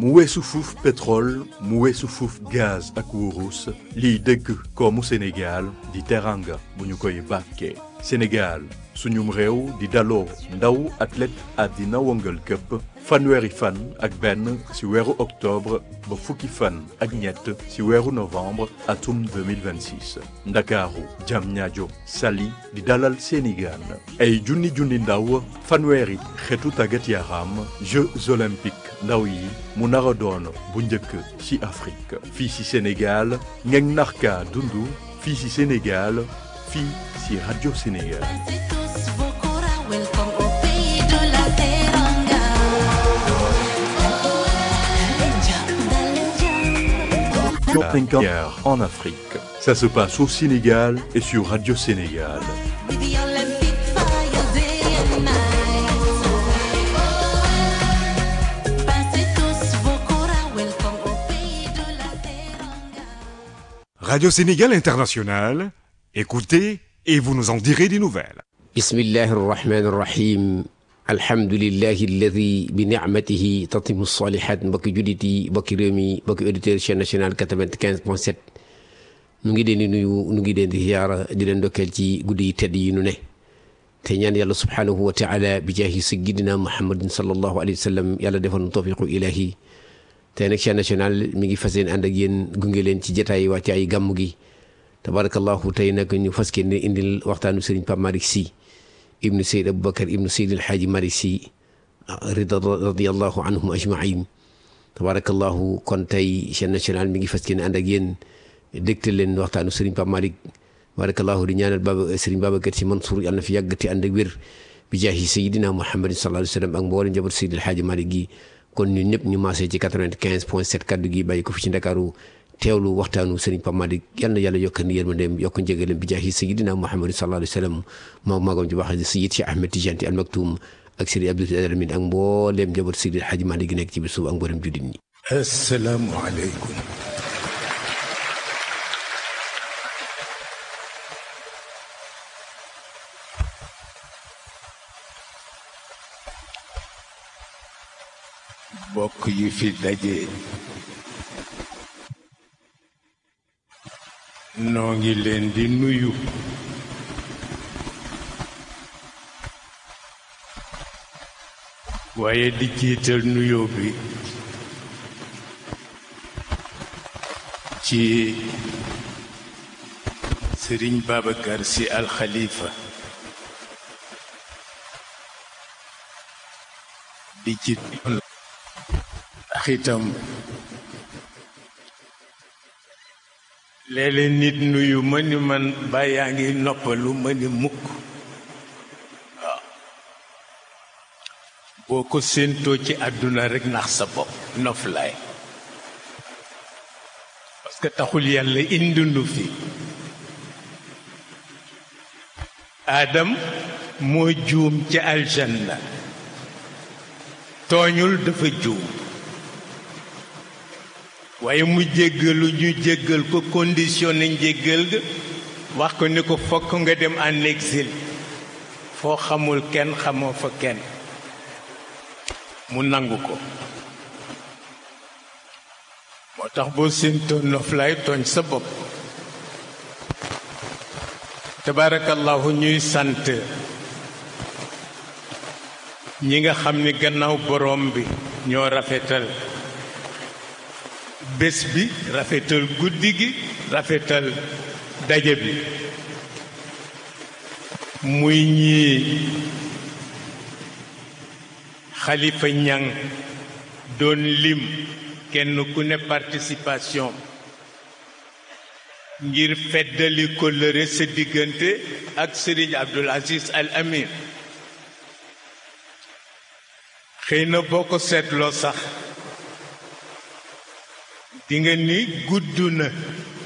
mu weesu fuuf pétrole mu weesu fuuf gaz ak wurus liy dëgg koomu Sénégal di teranga bu ñu koy bàkkee Sénégal suñum réew di daloo ndaw athlète àddina wëngal këpp fanweeri fan ak benn ci weeru octobre ba fukki fan ak ñett ci weeru novembre atum 2026 ndakaaru Diamniadio Saly di dalal seeni gaan ay junni junni ndaw fanweeri xeetu tàggat yaram Jeux olympiques ndaw yi mu nar a doon bu njëkk ci Afrique fii ci Sénégal ngeen narka dundu fii ci Sénégal fii ci Radio Sénégal en Afrique. Ça se passe au Sénégal et sur Radio Sénégal. Radio Sénégal International, écoutez et vous nous en direz des nouvelles. bismillahi arrahmani irrahim alhamdulillahi alladi bi nicmatihi tatimu salihat mbokki jullit yi mbokki réew mi mbokki auditeur chaîne nationale 95 point 7 nu ngi leen di nuyu nu ngi leen di ziyaara di leen dokkeel ci guddi yi tedd yi nu ne te ñaan yàlla subhaanahu wa taala bi jaahi sayyidina muhammadin sallallahu alayhi wa sallam yàlla defal nu tawfiqu ilahi tey nag chaîne nationale mi ngi fas yéene ànd ak yéen gunge leen ci jataay wàcce ay gàmm gi tabarakallahu tey nag ñu fas yéene indil waxtaanu sëriñ Pape Malick Sy ibnu Seyd Aboubacar ibnu Seyd Alxaaji Malick Sy rida radiallahu anhum ajmain tabarakallahu kon tey chaîne nationale mi ngi fas yéene ànd ak yéen dégtal leen waxtaanu sëriñ Pape Malick tabarakallahu di ñaanal baba sëriñ Babacar Sy Mansour yàlla na fi yàgg te ànd ak wér bi jaahi sayidina muhammadin sallallahu alayhi wa sallam ak mboolem njaboot Seyd Alxaaji Malick gi kon ñun ñëpp ñu maasee ci 95 point 7 kaddu gi bàyyi ko fi ci Ndakaaru teewlu waxtaanu sëriñ Pape Malick yal na yàlla yokk ni yërmandeem yokk njëgalam bi jaahi sayidina muhammadin sallallahu alayhi wa sallam moom magam ci wax sayid Cheikh Ahmed Tidiane Al Maktoum ak sëriñ Abdou Alamin ak mbooleem njaboot Seydi El Hadji Malick gi nekk ci biir suuf ak mboolem jullit ñi assalaamu aleykum bokk yi fi daje noo ngi leen di nuyu waaye di jiital nuyoo bi ci sëriñ Babacar Sy Al Khalifa di ci ndax itam léeg-léeg nit nuyu ma ni man ba yaa ngi noppalu ma ni mukk waaw boo ko séentoo ci àdduna rekk nax sa bopp noflaay parce que taxul yàlla indundu fi aadam moo juum ci aljanna tooñul dafa juum waaye mu jéggalu ñu jéggal ko conditionné njéggal ga wax ko ni ko fokk nga dem en exil foo xamul kenn xamoo fa kenn mu nangu ko moo tax boo séentoo noflaay tooñ sa bopp tabaarakallahu ñuy sant ñi nga xam ni gannaaw borom bi ñoo rafetal bés bi rafetal guddi gi rafetal daje bi muy ñii xalifa ñang doon lim kenn ku ne participation ngir feddali kóllëre sa diggante ak Serigne Abdoul Aziz Al Amin xëy na boo ko seetloo sax di nga ni gudd na